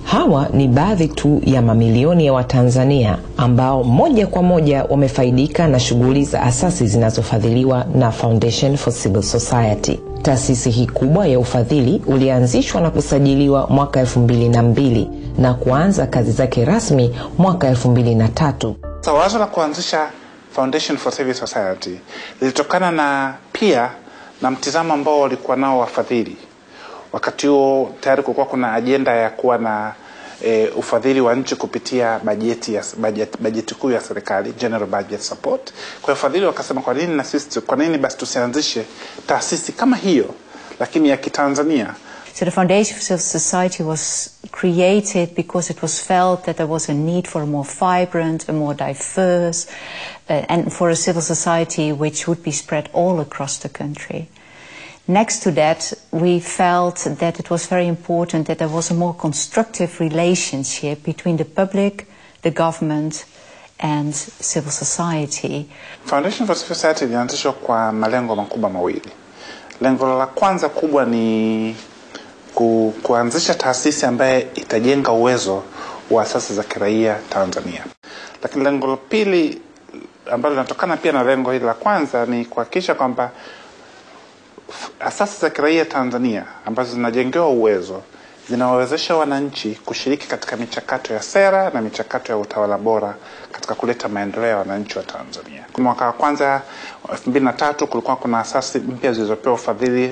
Hawa ni baadhi tu ya mamilioni ya Watanzania ambao moja kwa moja wamefaidika na shughuli za asasi zinazofadhiliwa na Foundation for Civil Society. Taasisi hii kubwa ya ufadhili ulianzishwa na kusajiliwa mwaka elfu mbili na mbili na kuanza kazi zake rasmi mwaka elfu mbili na tatu. So, wazo la kuanzisha Foundation for Civil Society lilitokana na pia na mtizamo ambao walikuwa nao wafadhili. Wakati huo tayari kulikuwa kuna ajenda ya kuwa na e, ufadhili wa nchi kupitia bajeti ya bajeti, bajeti kuu ya serikali general budget support. Kwa hiyo wafadhili wakasema, kwa nini na sisi, kwa nini basi tusianzishe taasisi kama hiyo lakini ya Kitanzania So the Foundation for Civil Society was created because it was felt that there was a need for a more vibrant, a more diverse, uh, and for a civil society which would be spread all across the country. Next to that, we felt that it was very important that there was a more constructive relationship between the public, the government, and civil society. Foundation for Civil Society ilianzishwa kwa malengo makubwa mawili. Lengo la kwanza kubwa ni ku, kuanzisha taasisi ambaye itajenga uwezo wa asasi za kiraia Tanzania. Lakini lengo la pili ambalo linatokana pia na lengo hili la kwanza ni kuhakikisha kwamba asasi za kiraia Tanzania ambazo zinajengewa uwezo zinawawezesha wananchi kushiriki katika michakato ya sera na michakato ya utawala bora katika kuleta maendeleo ya wananchi wa Tanzania. Mwaka wa kwanza elfu mbili na tatu kulikuwa kuna asasi mpya zilizopewa ufadhili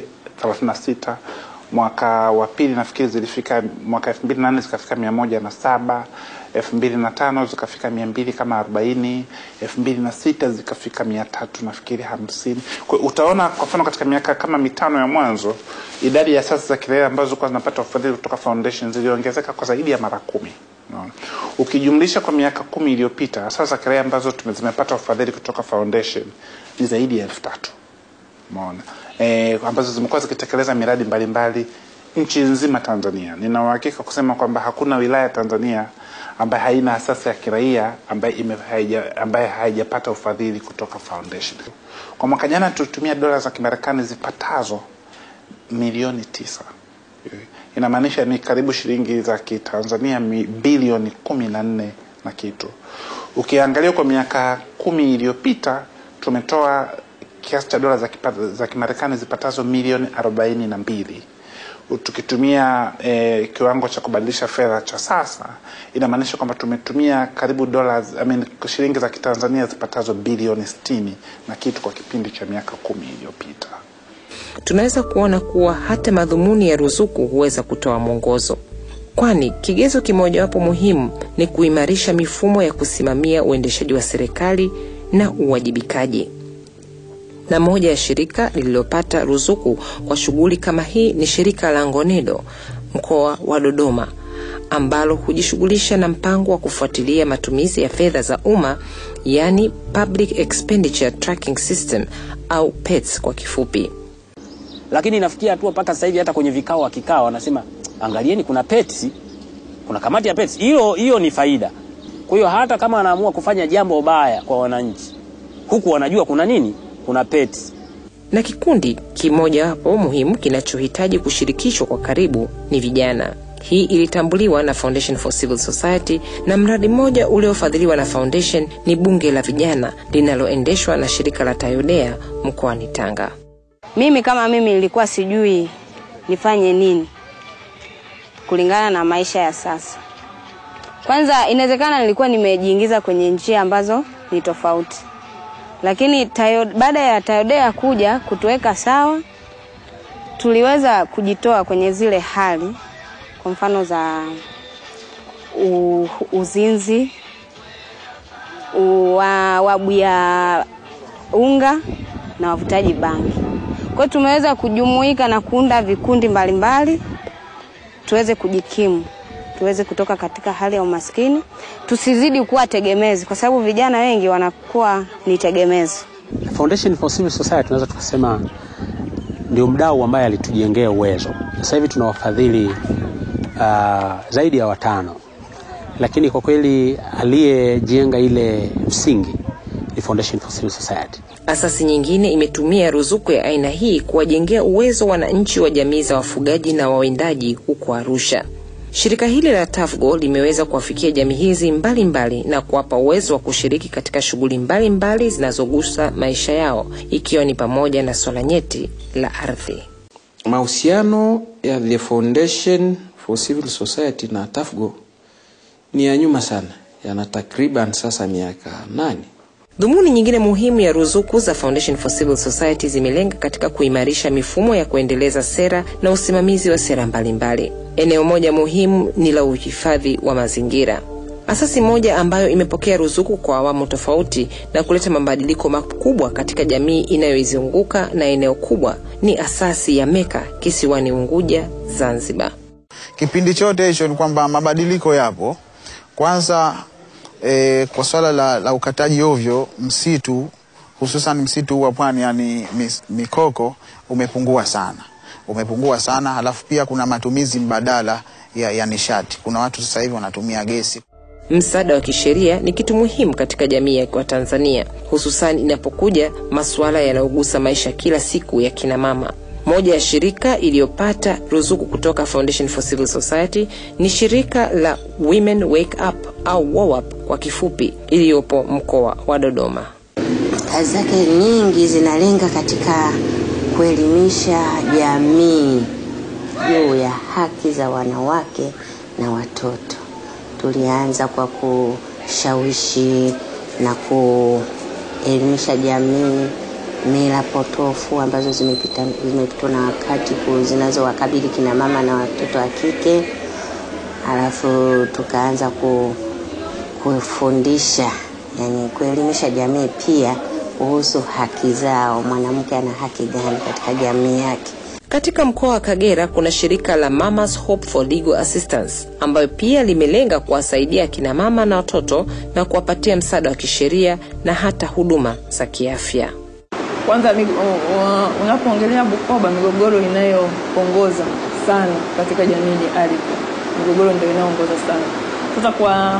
36 mwaka wa pili nafikiri zilifika mwaka elfu mbili na nne zikafika mia moja na saba elfu mbili na tano zikafika mia mbili kama arobaini elfu mbili na sita zikafika mia tatu nafikiri hamsini kwa utaona kwa mfano katika miaka kama mitano ya mwanzo idadi ya asasi za kiraia ambazo zilikuwa zinapata ufadhili kutoka foundation ziliongezeka kwa zaidi ya mara kumi no. ukijumlisha kwa miaka kumi iliyopita asasi za kiraia ambazo zimepata ufadhili kutoka foundation ni zaidi ya elfu tatu umeona e, ambazo zimekuwa zikitekeleza miradi mbalimbali nchi nzima Tanzania. Nina uhakika kusema kwamba hakuna wilaya Tanzania ambaye haina asasi ya kiraia ambaye ime, haija, ambaye haijapata ufadhili kutoka foundation. Kwa mwaka jana tulitumia dola za Kimarekani zipatazo milioni tisa. Inamaanisha ni karibu shilingi za Kitanzania bilioni kumi na nne na kitu. Ukiangalia kwa miaka kumi iliyopita tumetoa kiasi cha dola za, za Kimarekani zipatazo milioni arobaini na mbili tukitumia eh, kiwango cha kubadilisha fedha cha sasa inamaanisha kwamba tumetumia karibu dola I mean, shilingi za kitanzania zipatazo bilioni sitini na kitu kwa kipindi cha miaka kumi iliyopita tunaweza kuona kuwa hata madhumuni ya ruzuku huweza kutoa mwongozo kwani kigezo kimojawapo muhimu ni kuimarisha mifumo ya kusimamia uendeshaji wa serikali na uwajibikaji na moja ya shirika lililopata ruzuku kwa shughuli kama hii ni shirika la Ngonedo mkoa wa Dodoma ambalo hujishughulisha na mpango wa kufuatilia matumizi ya fedha za umma yani Public Expenditure Tracking System au PETS kwa kifupi. Lakini inafikia hatua mpaka sasa hivi hata kwenye vikao wakikaa wanasema angalieni, kuna PETS, kuna kamati ya PETS. Hiyo hiyo ni faida. Kwa hiyo hata kama anaamua kufanya jambo baya kwa wananchi, huku wanajua kuna nini kuna PETS. Na kikundi kimojawapo muhimu kinachohitaji kushirikishwa kwa karibu ni vijana. Hii ilitambuliwa na Foundation for Civil Society na mradi mmoja uliofadhiliwa na Foundation ni bunge la vijana linaloendeshwa na shirika la Tayodea mkoani Tanga. Mimi kama mimi nilikuwa sijui nifanye nini kulingana na maisha ya sasa. Kwanza inawezekana nilikuwa nimejiingiza kwenye njia ambazo ni tofauti lakini tayo, baada ya Tayodea kuja kutuweka sawa, tuliweza kujitoa kwenye zile hali, kwa mfano za u, uzinzi, wabu ya unga na wavutaji bangi. Kwa hiyo tumeweza kujumuika na kuunda vikundi mbalimbali tuweze kujikimu tuweze kutoka katika hali ya umaskini, tusizidi kuwa tegemezi, kwa sababu vijana wengi wanakuwa ni tegemezi. Foundation for Civil Society tunaweza tukasema ndio mdau ambaye alitujengea uwezo. Sasa hivi tuna wafadhili uh, zaidi ya watano, lakini kwa kweli aliyejenga ile msingi ni Foundation for Civil Society. Asasi nyingine imetumia ruzuku ya aina hii kuwajengea uwezo wananchi wa jamii za wafugaji na wawindaji huko Arusha. Shirika hili la TAFGO limeweza kuwafikia jamii hizi mbalimbali na kuwapa uwezo wa kushiriki katika shughuli mbalimbali zinazogusa maisha yao ikiwa ni pamoja na swala nyeti la ardhi. Mahusiano ya The Foundation for Civil Society na TAFGO ni ya nyuma sana, yana takriban sasa miaka nane. Dhumuni nyingine muhimu ya ruzuku za Foundation for Civil Society zimelenga katika kuimarisha mifumo ya kuendeleza sera na usimamizi wa sera mbalimbali. Eneo moja muhimu ni la uhifadhi wa mazingira. Asasi moja ambayo imepokea ruzuku kwa awamu tofauti na kuleta mabadiliko makubwa katika jamii inayoizunguka na eneo kubwa ni asasi ya Meka kisiwani Unguja, Zanzibar. Kipindi chote hicho ni kwamba mabadiliko yapo. Kwanza e, kwa swala la, la ukataji ovyo msitu hususan msitu wa pwani yani mis, mikoko umepungua sana, umepungua sana. Halafu pia kuna matumizi mbadala ya, ya nishati. Kuna watu sasa hivi wanatumia gesi. Msaada wa kisheria ni kitu muhimu katika jamii ya Tanzania, hususan inapokuja masuala yanayogusa maisha kila siku ya kina mama. Moja ya shirika iliyopata ruzuku kutoka Foundation for Civil Society ni shirika la Women Wake Up au WOWUP kwa kifupi, iliyopo mkoa wa Dodoma. Kazi zake nyingi zinalenga katika kuelimisha jamii juu ya haki za wanawake na watoto. Tulianza kwa kushawishi na kuelimisha jamii mila potofu ambazo zimepita zimepitwa na wakati zinazowakabili kina mama na watoto wa kike. Halafu tukaanza ku, kufundisha yani kuelimisha jamii pia kuhusu haki zao, mwanamke ana haki gani katika jamii yake. Katika mkoa wa Kagera kuna shirika la Mamas Hope for Legal Assistance ambayo pia limelenga kuwasaidia akina mama na watoto na kuwapatia msaada wa kisheria na hata huduma za kiafya. Kwanza unapoongelea Bukoba, migogoro inayoongoza sana katika jamii ni ardhi. Migogoro ndio inayoongoza sana. Sasa kwa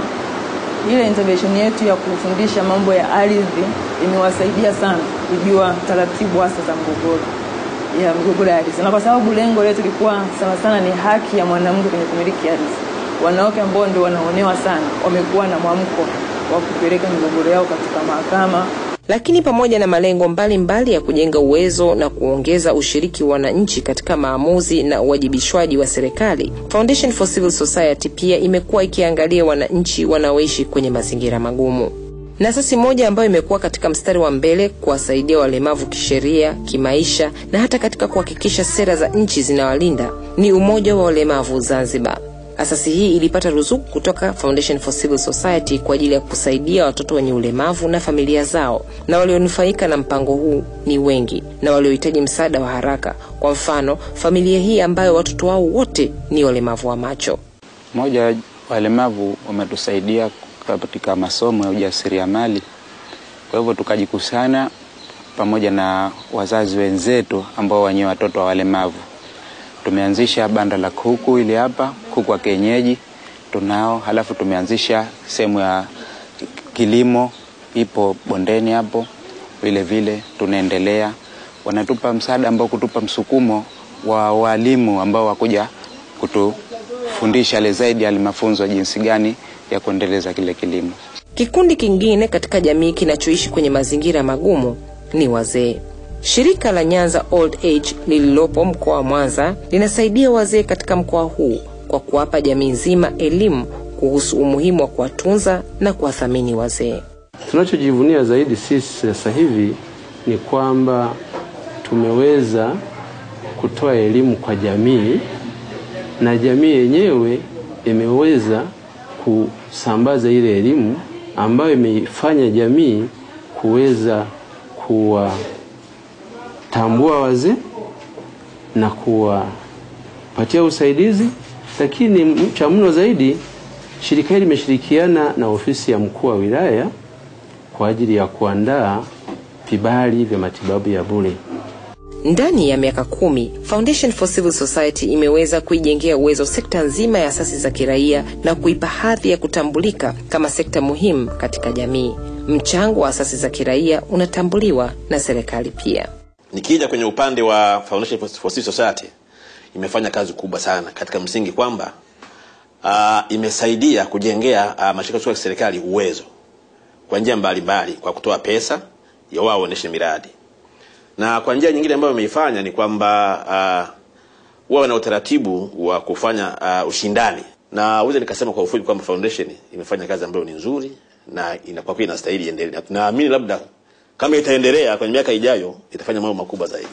ile intervention yetu ya kufundisha mambo ya ardhi imewasaidia sana kujua taratibu hasa za mgogoro ya migogoro ya ardhi, na kwa sababu lengo letu lilikuwa sana sana ni haki ya mwanamke kwenye kumiliki ardhi. Wanawake ambao ndio wanaonewa sana wamekuwa na mwamko wa kupeleka migogoro yao katika mahakama lakini pamoja na malengo mbalimbali mbali ya kujenga uwezo na kuongeza ushiriki wa wananchi katika maamuzi na uwajibishwaji wa serikali, Foundation for Civil Society pia imekuwa ikiangalia wananchi wanaoishi kwenye mazingira magumu. Na asasi moja ambayo imekuwa katika mstari wa mbele kuwasaidia walemavu kisheria, kimaisha na hata katika kuhakikisha sera za nchi zinawalinda ni Umoja wa Walemavu Zanzibar. Asasi hii ilipata ruzuku kutoka Foundation for Civil Society kwa ajili ya kusaidia watoto wenye ulemavu na familia zao, na walionufaika na mpango huu ni wengi na waliohitaji msaada wa haraka. Kwa mfano, familia hii ambayo watoto wao wote ni walemavu wa macho. Moja, walemavu wametusaidia katika masomo ya ujasiriamali, kwa hivyo tukajikusanya pamoja na wazazi wenzetu ambao wenye watoto wa walemavu tumeanzisha banda la kuku ili hapa kuku wa kienyeji tunao, halafu tumeanzisha sehemu ya kilimo ipo bondeni hapo, vile vile tunaendelea. Wanatupa msaada ambao kutupa msukumo wa walimu ambao wakuja kutufundisha le zaidi ya mafunzo jinsi gani ya kuendeleza kile kilimo. Kikundi kingine katika jamii kinachoishi kwenye mazingira magumu ni wazee. Shirika la Nyanza Old Age lililopo mkoa wa Mwanza linasaidia wazee katika mkoa huu kwa kuwapa jamii nzima elimu kuhusu umuhimu wa kuwatunza na kuwathamini wazee. Tunachojivunia zaidi sisi sasa hivi ni kwamba tumeweza kutoa elimu kwa jamii na jamii yenyewe imeweza kusambaza ile elimu ambayo imeifanya jamii kuweza kuwa tambua wazee na kuwapatia usaidizi, lakini cha mno zaidi, shirika hili limeshirikiana na ofisi ya mkuu wa wilaya kwa ajili ya kuandaa vibali vya matibabu ya bure. Ndani ya miaka kumi, Foundation for Civil Society imeweza kuijengea uwezo sekta nzima ya asasi za kiraia na kuipa hadhi ya kutambulika kama sekta muhimu katika jamii. Mchango wa asasi za kiraia unatambuliwa na serikali pia. Nikija kwenye upande wa Foundation for Civil Society imefanya kazi kubwa sana katika msingi kwamba uh, imesaidia kujengea uh, mashirika ya serikali uwezo kwa njia mbalimbali kwa kutoa pesa ya wao waendeshe miradi, na kwa njia nyingine ambayo imeifanya ni kwamba uh, wawe na utaratibu wa kufanya uh, ushindani, na uweze nikasema kwa ufupi kwamba foundation imefanya kazi ambayo ni nzuri na inakuwa pia inastahili iendelee, na tunaamini labda kama itaendelea kwenye miaka ijayo itafanya mambo makubwa zaidi.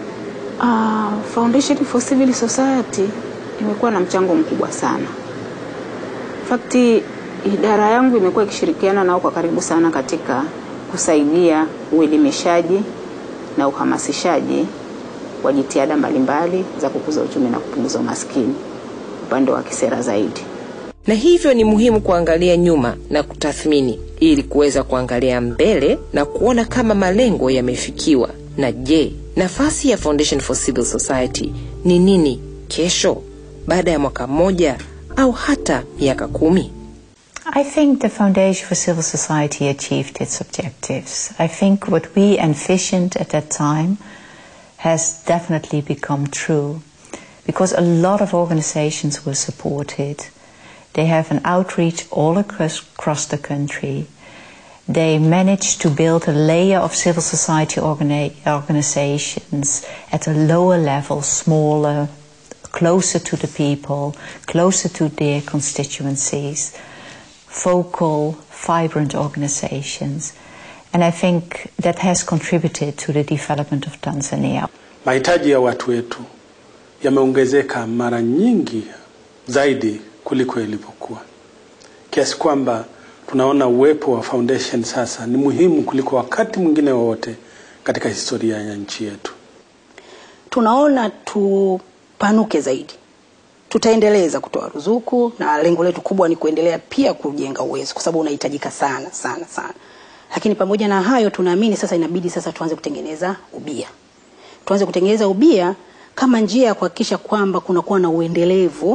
Uh, Foundation for Civil Society imekuwa na mchango mkubwa sana. In fact, idara yangu imekuwa ikishirikiana nao kwa karibu sana katika kusaidia uelimishaji na uhamasishaji wa jitihada mbalimbali za kukuza uchumi na kupunguza umaskini upande wa kisera zaidi. na hivyo ni muhimu kuangalia nyuma na kutathmini ili kuweza kuangalia mbele na kuona kama malengo yamefikiwa na je nafasi ya foundation for civil society ni nini kesho baada ya mwaka mmoja au hata miaka kumi I think the Foundation for Civil Society achieved its objectives. I think what we envisioned at that time has definitely become true because a lot of organizations were supported. They have an outreach all across, across the country. They managed to build a layer of civil society organi- organizations at a lower level, smaller, closer to the people, closer to their constituencies vocal, vibrant organizations. And I think that has contributed to the development of Tanzania. Mahitaji ya watu wetu yameongezeka mara nyingi zaidi kuliko ilivyokuwa, kiasi kwamba tunaona uwepo wa foundation sasa ni muhimu kuliko wakati mwingine wowote katika historia ya nchi yetu. tunaona tupanuke zaidi. Tutaendeleza kutoa ruzuku na lengo letu kubwa ni kuendelea pia kujenga uwezo, kwa sababu unahitajika sana sana sana. Lakini pamoja na hayo, tunaamini sasa inabidi sasa tuanze kutengeneza ubia, tuanze kutengeneza ubia kama njia ya kuhakikisha kwamba kunakuwa na uendelevu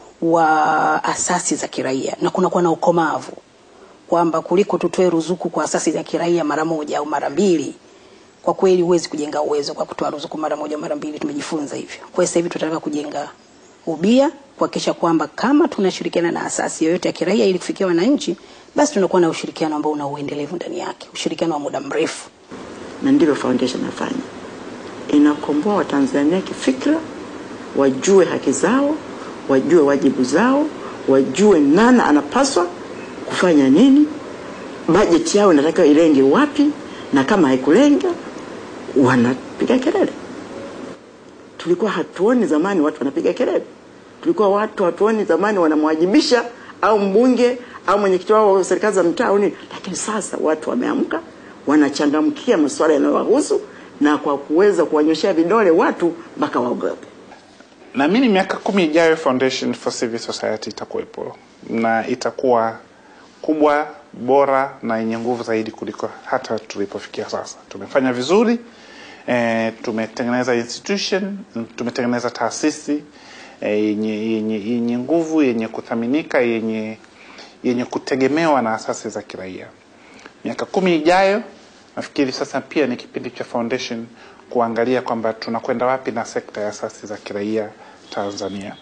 wa asasi za kiraia na kunakuwa na ukomavu, kwamba kuliko tutoe ruzuku kwa asasi za kiraia mara moja au mara mbili kwa kweli huwezi kujenga uwezo kwa kutoa ruzuku mara moja mara mbili. Tumejifunza hivyo. Kwa hiyo sasa hivi tunataka kujenga ubia, kuhakikisha kwamba kama tunashirikiana na asasi yoyote ya kiraia ili kufikia wananchi, basi tunakuwa na ushirikiano ambao una uendelevu ndani yake, ushirikiano wa muda mrefu. na ndivyo foundation inafanya, inakomboa Watanzania kifikra, wajue haki zao, wajue wajibu zao, wajue nani anapaswa kufanya nini, bajeti yao inatakiwa ilenge wapi, na kama haikulenga wanapiga kelele. Tulikuwa hatuoni zamani watu wanapiga kelele, tulikuwa watu hatuoni zamani wanamwajibisha au mbunge au mwenyekiti wao wa serikali za mtaa au nini, lakini sasa watu wameamka, wanachangamkia masuala yanayowahusu na kwa kuweza kuwanyoshea vidole watu mpaka waogope. naamini miaka kumi ijayo foundation for civil society itakuwepo na itakuwa kubwa bora na yenye nguvu zaidi kuliko hata tulipofikia sasa tumefanya vizuri e, tumetengeneza institution tumetengeneza taasisi e, yenye, yenye, yenye nguvu yenye kuthaminika yenye yenye kutegemewa na asasi za kiraia miaka kumi ijayo nafikiri sasa pia ni kipindi cha foundation kuangalia kwamba tunakwenda wapi na sekta ya asasi za kiraia Tanzania.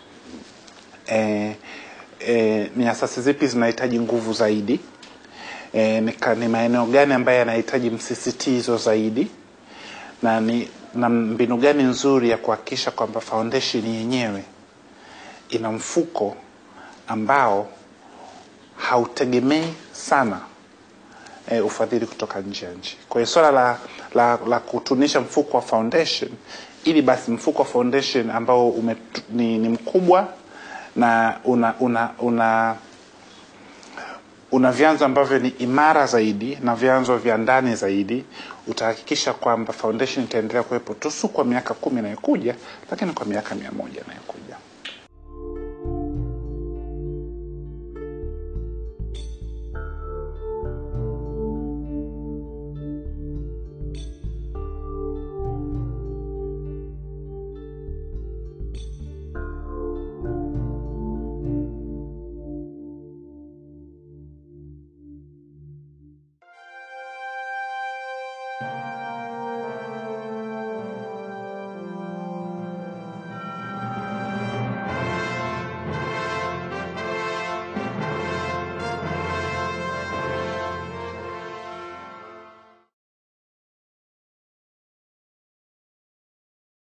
E, e, ni asasi zipi zinahitaji nguvu zaidi? E, ni, ka- ni maeneo gani ambayo yanahitaji msisitizo zaidi na ni na mbinu gani nzuri ya kuhakikisha kwamba foundation yenyewe ina mfuko ambao hautegemei sana e, ufadhili kutoka nje ya nchi. Kwa hiyo swala la, la, la kutunisha mfuko wa foundation ili basi mfuko wa foundation ambao ume, ni, ni mkubwa na una, una, una una vyanzo ambavyo ni imara zaidi na vyanzo vya ndani zaidi, utahakikisha kwamba foundation itaendelea kuwepo tu si kwa miaka kumi inayokuja, lakini kwa miaka mia moja inayokuja.